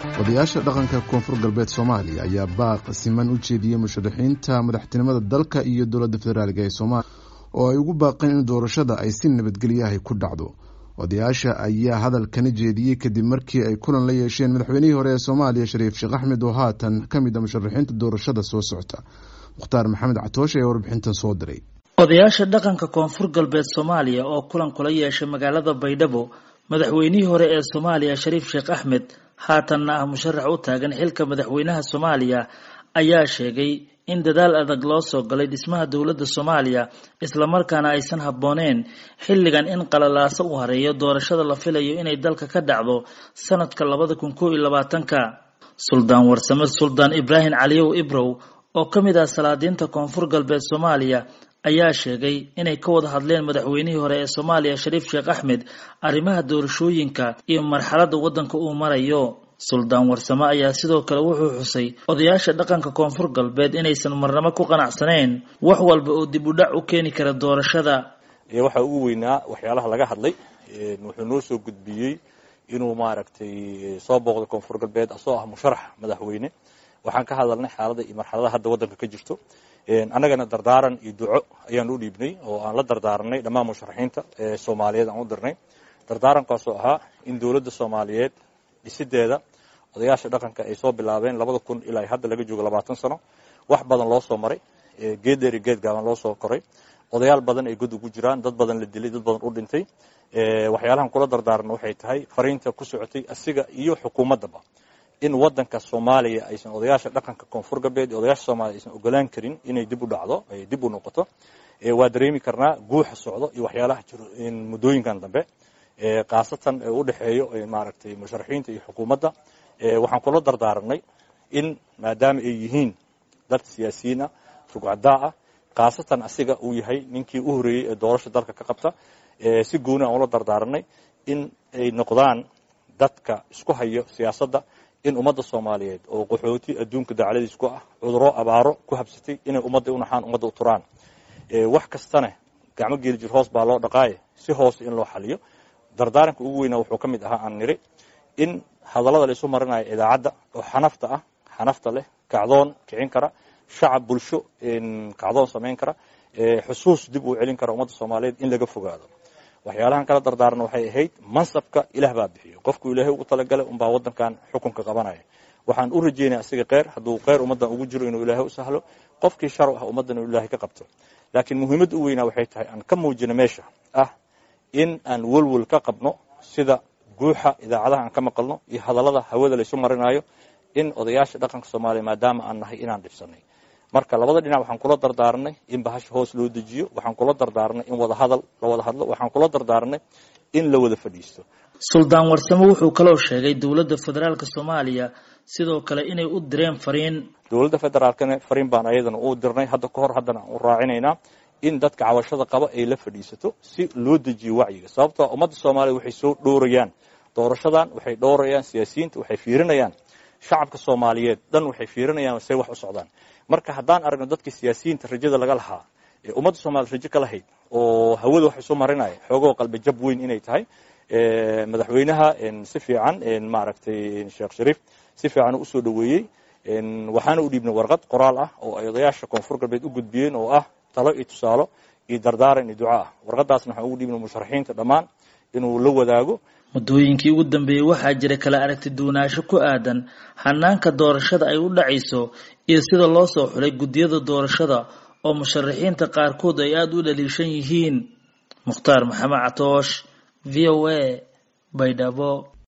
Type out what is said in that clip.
odayaasha dhaqanka koonfur galbeed soomaaliya ayaa baaq siman u jeediyey musharaxiinta madaxtinimada dalka iyo dowladda federaalk ee soomaaliya oo ay ugu baaqeen in doorashada ay si nabadgelyahay ku dhacdo odayaasha ayaa hadalkana jeediyey kadib markii ay kulan la yeesheen madaxweynihii hore ee soomaaliya shariif sheekh axmed oo haatan ka mid a musharaxiinta doorashada soo socota mukhtaar maxamed catoosh ayaa warbixintan soo diray odayaasha dhaqanka koonfur galbeed soomaaliya oo kulan kula yeeshay magaalada baydhabo madaxweynihii hore ee soomaaliya shariif sheekh axmed haatanna ah musharax u taagan xilka madaxweynaha soomaaliya ayaa sheegay in dadaal adag loo soo galay dhismaha dowladda soomaaliya islamarkaana aysan habbooneen xilligan in qalalaaso u hareeyo doorashada la filayo inay dalka ka dhacdo sanadka labada kun koo iyo labaatanka suldaan warsame suldaan ibraahim caliyow ibrow oo ka mid ah salaadiinta koonfur galbeed soomaaliya ayaa sheegay inay ka wada hadleen madaxweynihii hore ee soomaaliya shariif sheekh axmed arrimaha doorashooyinka iyo marxaladda waddanka uu marayo suldaan warsame ayaa sidoo kale wuxuu xusay odayaasha dhaqanka koonfur galbeed inaysan marnamo ku qanacsanayn wax walba oo dib u dhac u keeni kara doorashada waxaa ugu weynaa waxyaalaha laga hadlay wuxuu noo soo gudbiyey inuu maaragtay soo booqdo koonfur galbeed asoo ah musharax madaxweyne waxaan ka hadalnay xaalada iyo marxaladaha hadda waddanka ka jirto annagana dardaaran iyo duco ayaan u dhiibnay oo aan la dardaaranay dhammaan musharaxiinta ee soomaaliyeed aan u dirnay dardaarankaasoo ahaa in dowladda soomaaliyeed dhisideeda odayaasha dhaqanka ay soo bilaabeen labada kun ilaa hadda laga joogo labaatan sano wax badan loo soo maray geed dheer iyo geed gaaban loo soo koray odayaal badan ay god ugu jiraan dad badan la dilay dad badan u dhintay waxyaalahan kula dardaaranna waxay tahay fariinta ku socotay asiga iyo xukuumaddaba in wadanka soomaaliya aysan odayaasha dhaqanka koonfur galbeed iyo odayaasha soomaliya aysan ogolaan karin inay dib u dhacdo ay dib u noqoto waa dareemi karnaa guuxa socdo iyo waxyaalaha jiro muddooyinkan dambe khaasatan u dhexeeyo maaragtay musharaxiinta iyo xukuumadda waxaan kula dardaaranay in maadaama ay yihiin dad siyaasiyiin ah rugcadaa ah khaasatan asiga uu yahay ninkii u horeeyey ee doorasha dalka ka qabta si gooni aan ula dardaaranay in ay noqdaan dadka isku hayo siyaasadda in ummadda soomaaliyeed oo qaxooti adduunka dacladiis ku ah cuduro abaaro ku habsatay inay ummadda u naxaan ummadda u turaan wax kastana gacmo geeli jir hoos baa loo dhaqaaye si hoose in loo xaliyo dardaaranka ugu weynaa wuxuu ka mid ahaa aan niri in hadallada la isu marinayo idaacadda oo xanafta ah xanafta leh kacdoon kicin kara shacab bulsho kacdoon samayn kara xusuus dib uu celin kara ummadda soomaaliyeed in laga fogaado waxyaalahan kala dardaaran waxay ahayd mansabka ilaah baa bixiyo qofku ilaahay ugu talagalay unbaa wadankan xukunka qabanaya waxaan u rajeynaya asiga kheyr hadduu kheyr ummaddan ugu jiro inuu ilaahay u sahlo qofkii shar ah ummaddan inuu ilaahay ka qabto laakiin muhiimadda u weynaa waxay tahay aan ka muujino meesha ah in aan welwel ka qabno sida guuxa idaacadaha aan ka maqalno iyo hadallada hawada laysu marinayo in odayaasha dhaqanka soomaaliya maadaama aan nahay inaan dhibsanay marka labada dhinac waxaan kula dardaaranay in bahasha hoos loo dejiyo waxaan kula dardaaranay in wada hadal la wada hadlo waxaan kula dardaaranay in la wada fadhiisto suldaan warsame wuxuu kaloo sheegay dowladda federaalka soomaaliya sidoo kale inay u direen fariin dowladda federaalkana fariin baan ayadana u dirnay hadda ka hor haddana aan u raacinaynaa in dadka cabashada qaba ay la fadhiisato si loo dejiyo wacyiga sababtoo ummadda soomaaliya waxay soo dhowrayaan doorashadan waxay dhowrayaan siyaasiyiinta waxay fiirinayaan shacabka soomaaliyeed dhan waxay fiirinayaan say wax u socdaan marka haddaan aragno dadkii siyaasiyiinta rajada laga lahaa ee ummadda soomaliya rajo ka lahayd oo hawada wax isu marinaya xoogoo qalbi jab weyn inay tahay madaxweynaha si fiican maaragtay sheekh shariif si fiican u usoo dhoweeyey waxaana u dhiibnay warqad qoraal ah oo ay odayaasha koonfur galbeed u gudbiyeen oo ah talo iyo tusaalo iyo dardaaran iyo duca ah warqadaasna waxaan ugu dhiibnay musharaxiinta dhammaan inuu la wadaago muddooyinkii ugu dambeeyey waxaa jira kala aragti duwanaansho ku aadan hanaanka doorashada ay u dhacayso iyo sida loo soo xulay guddiyada doorashada oo musharaxiinta qaarkood ay aada u dhaliishan yihiin mukhtaar maxamed catoosh v o a baydhabo